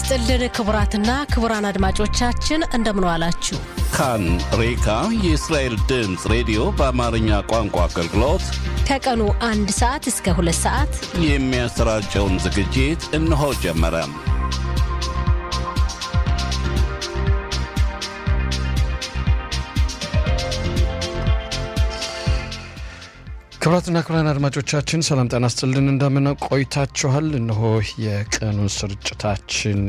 ይስጥልን ክቡራትና ክቡራን አድማጮቻችን እንደምን ዋላችሁ። ካን ሬካ የእስራኤል ድምፅ ሬዲዮ በአማርኛ ቋንቋ አገልግሎት ከቀኑ አንድ ሰዓት እስከ ሁለት ሰዓት የሚያሰራጨውን ዝግጅት እነሆ ጀመረ። ክቡራትና ክቡራን አድማጮቻችን ሰላም ጤና ይስጥልን። እንደምን ቆይታችኋል? እነሆ የቀኑን ስርጭታችን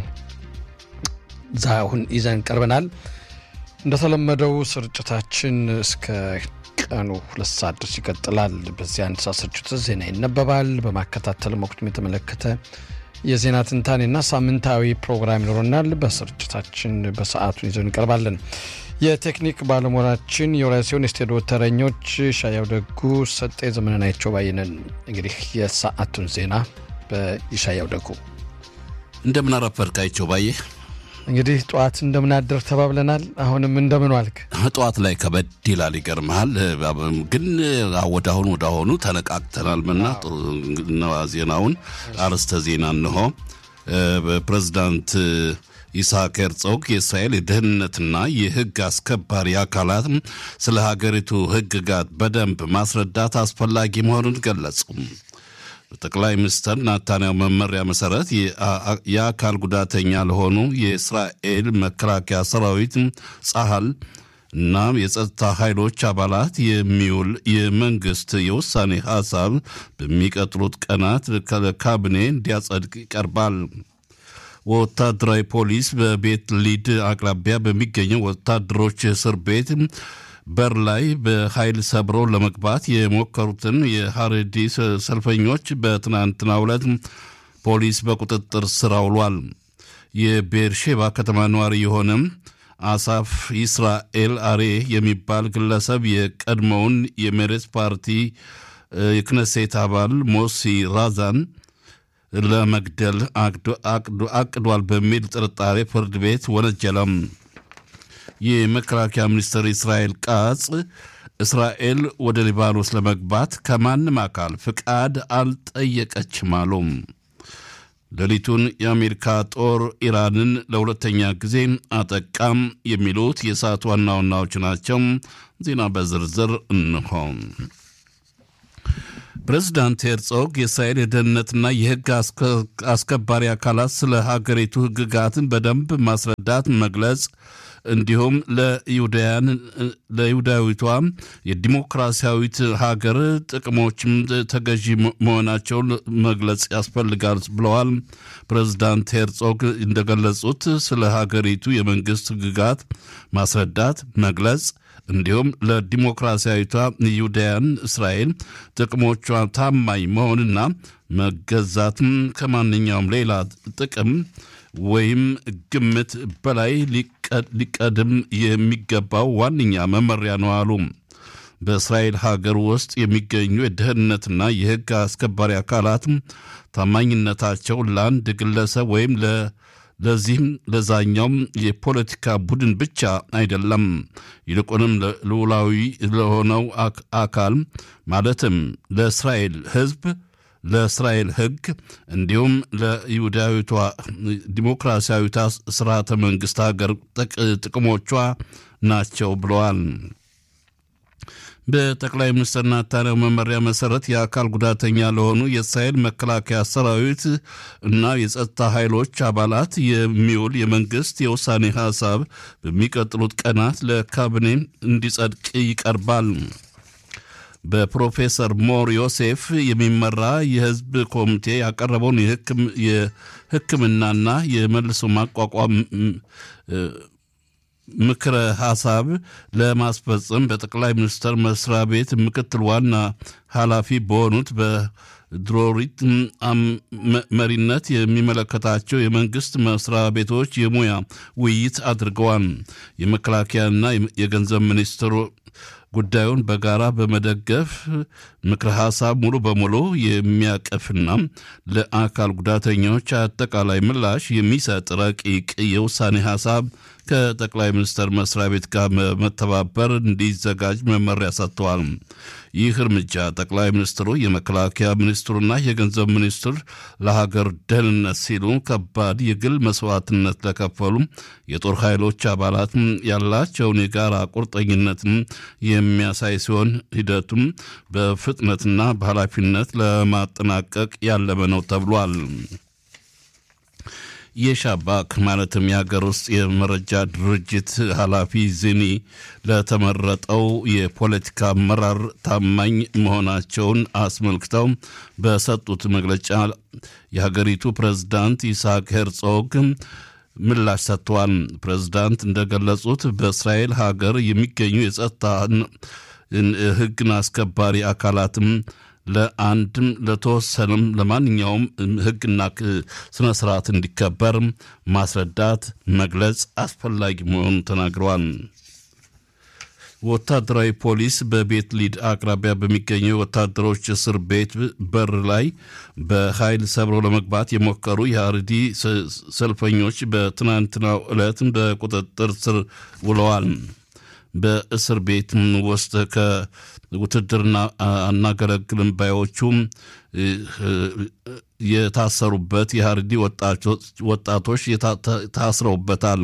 ዛሁን ይዘን ቀርበናል። እንደተለመደው ስርጭታችን እስከ ቀኑ ሁለት ሰዓት ድረስ ይቀጥላል። በዚህ አንድ ሰዓት ስርጭት ዜና ይነበባል። በማከታተል ወቅቱን የተመለከተ የዜና ትንታኔና ሳምንታዊ ፕሮግራም ይኖረናል። በስርጭታችን በሰዓቱን ይዘን እንቀርባለን። የቴክኒክ ባለሙያችን የወራ ሲሆን የስቱዲዮ ተረኞች ሻያው ደጉ፣ ሰጤ ዘመናቸው ባይነን። እንግዲህ የሰዓቱን ዜና በይሻያው ደጉ። እንደምን አረፈድካቸው ባየ። እንግዲህ ጠዋት እንደምናደር ተባብለናል። አሁንም እንደምን ዋልክ? ጠዋት ላይ ከበድ ይላል። ይገርመሃል። ግን ወደ አሁኑ ወደ አሁኑ ተነቃቅተናል። ምና ዜናውን አርዕስተ ዜና እንሆ ፕሬዚዳንት ይስሐቅ ሄርጾግ የእስራኤል የደህንነትና የሕግ አስከባሪ አካላት ስለ ሀገሪቱ ሕግጋት በደንብ ማስረዳት አስፈላጊ መሆኑን ገለጹ። በጠቅላይ ሚኒስትር ናታንያሁ መመሪያ መሰረት የአካል ጉዳተኛ ለሆኑ የእስራኤል መከላከያ ሰራዊት ጸሐል እና የጸጥታ ኃይሎች አባላት የሚውል የመንግስት የውሳኔ ሀሳብ በሚቀጥሉት ቀናት ካቢኔ እንዲያጸድቅ ይቀርባል። ወታደራዊ ፖሊስ በቤት ሊድ አቅራቢያ በሚገኘው ወታደሮች እስር ቤት በር ላይ በኃይል ሰብሮ ለመግባት የሞከሩትን የሐሬዲ ሰልፈኞች በትናንትናው ዕለት ፖሊስ በቁጥጥር ስር አውሏል። የቤርሼባ ከተማ ነዋሪ የሆነም አሳፍ ይስራኤል አሬ የሚባል ግለሰብ የቀድሞውን የሜሬት ፓርቲ የክነሴት አባል ሞሲ ራዛን ለመግደል አቅዷል በሚል ጥርጣሬ ፍርድ ቤት ወነጀለም። የመከላከያ ሚኒስትር እስራኤል ቃጽ እስራኤል ወደ ሊባኖስ ለመግባት ከማንም አካል ፍቃድ አልጠየቀችም አሉም። ሌሊቱን የአሜሪካ ጦር ኢራንን ለሁለተኛ ጊዜ አጠቃም። የሚሉት የሰዓት ዋና ዋናዎች ናቸው። ዜና በዝርዝር እንሆ። ፕሬዚዳንት ሄርጾግ የእስራኤል የደህንነትና የሕግ አስከባሪ አካላት ስለ ሀገሪቱ ሕግጋትን በደንብ ማስረዳት፣ መግለጽ እንዲሁም ለይሁዳውያን ለይሁዳዊቷ የዲሞክራሲያዊት ሀገር ጥቅሞችም ተገዢ መሆናቸውን መግለጽ ያስፈልጋል ብለዋል። ፕሬዚዳንት ሄርጾግ እንደገለጹት ስለ ሀገሪቱ የመንግስት ሕግጋት ማስረዳት፣ መግለጽ እንዲሁም ለዲሞክራሲያዊቷ ይሁዳያን እስራኤል ጥቅሞቿ ታማኝ መሆንና መገዛትም ከማንኛውም ሌላ ጥቅም ወይም ግምት በላይ ሊቀድም የሚገባው ዋነኛ መመሪያ ነው አሉ። በእስራኤል ሀገር ውስጥ የሚገኙ የደህንነትና የሕግ አስከባሪ አካላት ታማኝነታቸው ለአንድ ግለሰብ ወይም ለዚህም ለዛኛውም የፖለቲካ ቡድን ብቻ አይደለም። ይልቁንም ልዑላዊ ለሆነው አካል ማለትም ለእስራኤል ሕዝብ ለእስራኤል ሕግ እንዲሁም ለይሁዳዊቷ ዲሞክራሲያዊቷ ስርዓተ መንግስት ሀገር ጥቅሞቿ ናቸው ብለዋል። በጠቅላይ ሚኒስትር ናታንያሁ መመሪያ መሰረት የአካል ጉዳተኛ ለሆኑ የእስራኤል መከላከያ ሰራዊት እና የጸጥታ ኃይሎች አባላት የሚውል የመንግስት የውሳኔ ሀሳብ በሚቀጥሉት ቀናት ለካቢኔ እንዲጸድቅ ይቀርባል። በፕሮፌሰር ሞር ዮሴፍ የሚመራ የህዝብ ኮሚቴ ያቀረበውን የሕክምናና የመልሶ ማቋቋም ምክረ ሀሳብ ለማስፈጸም በጠቅላይ ሚኒስትር መስሪያ ቤት ምክትል ዋና ኃላፊ በሆኑት በድሮሪት መሪነት የሚመለከታቸው የመንግስት መስሪያ ቤቶች የሙያ ውይይት አድርገዋል። የመከላከያና የገንዘብ ሚኒስትሩ ጉዳዩን በጋራ በመደገፍ ምክረ ሀሳብ ሙሉ በሙሉ የሚያቀፍና ለአካል ጉዳተኞች አጠቃላይ ምላሽ የሚሰጥ ረቂቅ የውሳኔ ሀሳብ ከጠቅላይ ሚኒስትር መስሪያ ቤት ጋር መተባበር እንዲዘጋጅ መመሪያ ሰጥተዋል። ይህ እርምጃ ጠቅላይ ሚኒስትሩ፣ የመከላከያ ሚኒስትሩና የገንዘብ ሚኒስትር ለሀገር ደህንነት ሲሉ ከባድ የግል መስዋዕትነት ለከፈሉ የጦር ኃይሎች አባላት ያላቸውን የጋራ ቁርጠኝነትን የሚያሳይ ሲሆን ሂደቱም በፍጥነትና በኃላፊነት ለማጠናቀቅ ያለመ ነው ተብሏል። የሻባክ ማለትም የሀገር ውስጥ የመረጃ ድርጅት ኃላፊ ዚኒ ለተመረጠው የፖለቲካ አመራር ታማኝ መሆናቸውን አስመልክተው በሰጡት መግለጫ የሀገሪቱ ፕሬዝዳንት ይስሐቅ ሄርጾግ ምላሽ ሰጥተዋል። ፕሬዝዳንት እንደገለጹት በእስራኤል ሀገር የሚገኙ የጸጥታ ሕግን አስከባሪ አካላትም ለአንድም ለተወሰነም ለማንኛውም ሕግና ስነ ስርዓት እንዲከበር ማስረዳት፣ መግለጽ አስፈላጊ መሆኑን ተናግረዋል። ወታደራዊ ፖሊስ በቤት ሊድ አቅራቢያ በሚገኘው ወታደሮች እስር ቤት በር ላይ በኃይል ሰብረው ለመግባት የሞከሩ የአርዲ ሰልፈኞች በትናንትናው ዕለት በቁጥጥር ስር ውለዋል። በእስር ቤት ውስጥ ከውትድርና አናገለግልም ባዮቹም የታሰሩበት የሀርዲ ወጣቶች ታስረውበታል።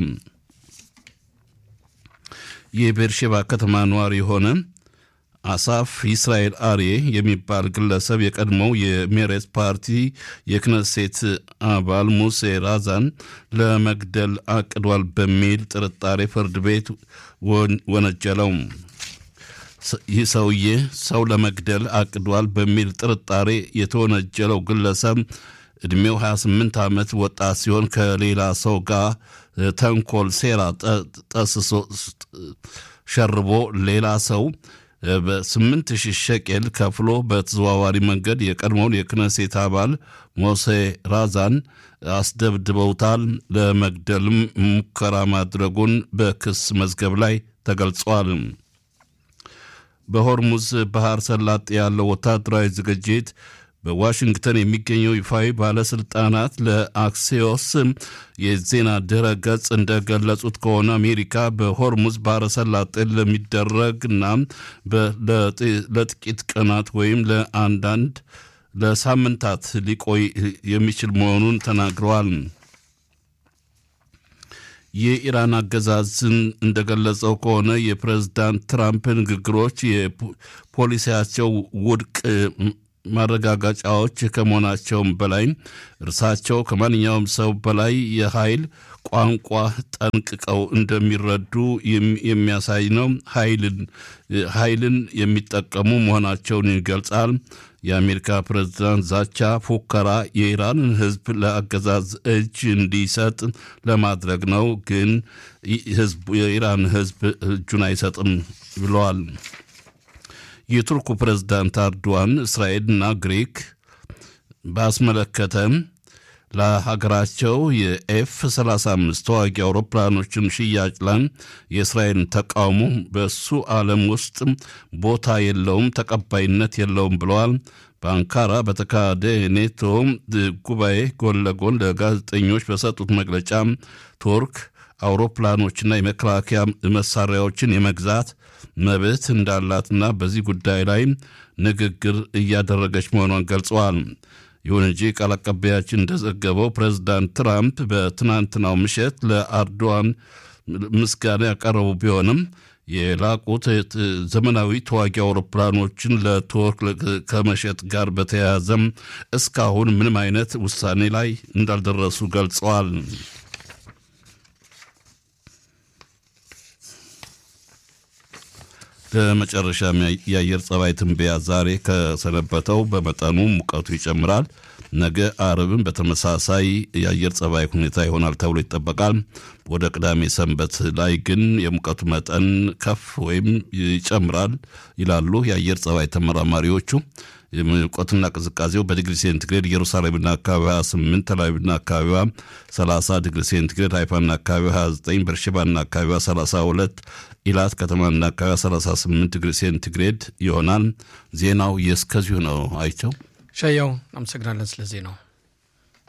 የቤርሼባ ከተማ ነዋሪ የሆነ አሳፍ ኢስራኤል አርዬ የሚባል ግለሰብ የቀድሞው የሜሬት ፓርቲ የክነሴት አባል ሙሴ ራዛን ለመግደል አቅዷል በሚል ጥርጣሬ ፍርድ ቤት ወነጀለው። ይህ ሰውዬ ሰው ለመግደል አቅዷል በሚል ጥርጣሬ የተወነጀለው ግለሰብ ዕድሜው 28 ዓመት ወጣት ሲሆን ከሌላ ሰው ጋር ተንኮል፣ ሴራ ጠስሶ ሸርቦ ሌላ ሰው በስምንት ሺህ ሸቄል ከፍሎ በተዘዋዋሪ መንገድ የቀድሞውን የክነሴት አባል ሞሴ ራዛን አስደብድበውታል። ለመግደልም ሙከራ ማድረጉን በክስ መዝገብ ላይ ተገልጿል። በሆርሙዝ ባህር ሰላጤ ያለው ወታደራዊ ዝግጅት በዋሽንግተን የሚገኘው ይፋዊ ባለስልጣናት ለአክሲዮስ የዜና ድረ ገጽ እንደገለጹት ከሆነ አሜሪካ በሆርሙዝ ባህረ ሰላጤ ለሚደረግ እና ለጥቂት ቀናት ወይም ለአንዳንድ ለሳምንታት ሊቆይ የሚችል መሆኑን ተናግረዋል። የኢራን አገዛዝን እንደገለጸው ከሆነ የፕሬዝዳንት ትራምፕ ንግግሮች የፖሊሲያቸው ውድቅ ማረጋገጫዎች ከመሆናቸውም በላይ እርሳቸው ከማንኛውም ሰው በላይ የኃይል ቋንቋ ጠንቅቀው እንደሚረዱ የሚያሳይ ነው። ኃይልን የሚጠቀሙ መሆናቸውን ይገልጻል። የአሜሪካ ፕሬዝዳንት ዛቻ፣ ፉከራ የኢራንን ሕዝብ ለአገዛዝ እጅ እንዲሰጥ ለማድረግ ነው። ግን የኢራን ሕዝብ እጁን አይሰጥም ብለዋል። የቱርኩ ፕሬዝዳንት አርዶዋን እስራኤልና ግሪክ ባስመለከተ ለሀገራቸው የኤፍ 35 ተዋጊ አውሮፕላኖችን ሽያጭ ላይ የእስራኤልን ተቃውሞ በሱ ዓለም ውስጥ ቦታ የለውም፣ ተቀባይነት የለውም ብለዋል። በአንካራ በተካሄደ የኔቶ ጉባኤ ጎን ለጎን ለጋዜጠኞች በሰጡት መግለጫ ቱርክ አውሮፕላኖችና የመከላከያ መሳሪያዎችን የመግዛት መብት እንዳላትና በዚህ ጉዳይ ላይ ንግግር እያደረገች መሆኗን ገልጸዋል። ይሁን እንጂ ቃል አቀባያችን እንደዘገበው ፕሬዚዳንት ትራምፕ በትናንትናው ምሽት ለአርዶዋን ምስጋና ያቀረቡ ቢሆንም የላቁት ዘመናዊ ተዋጊ አውሮፕላኖችን ለቱርክ ከመሸጥ ጋር በተያያዘም እስካሁን ምንም አይነት ውሳኔ ላይ እንዳልደረሱ ገልጸዋል። በመጨረሻም የአየር ጸባይ ትንበያ ዛሬ ከሰነበተው በመጠኑ ሙቀቱ ይጨምራል። ነገ አርብም በተመሳሳይ የአየር ጸባይ ሁኔታ ይሆናል ተብሎ ይጠበቃል። ወደ ቅዳሜ ሰንበት ላይ ግን የሙቀቱ መጠን ከፍ ወይም ይጨምራል ይላሉ የአየር ጸባይ ተመራማሪዎቹ። ሙቀትና ቅዝቃዜው በዲግሪ ሴንቲግሬድ ኢየሩሳሌምና አካባቢዋ 28፣ ተላቪቭና አካባቢዋ 30 ዲግሪ ሴንቲግሬድ፣ ሃይፋና አካባቢዋ 29፣ በርሸባና አካባቢዋ 32፣ ኢላት ከተማና አካባቢዋ 38 ዲግሪ ሴንቲግሬድ ይሆናል። ዜናው የእስከዚሁ ነው። አይቸው ሸያው አመሰግናለን ስለ ዜናው።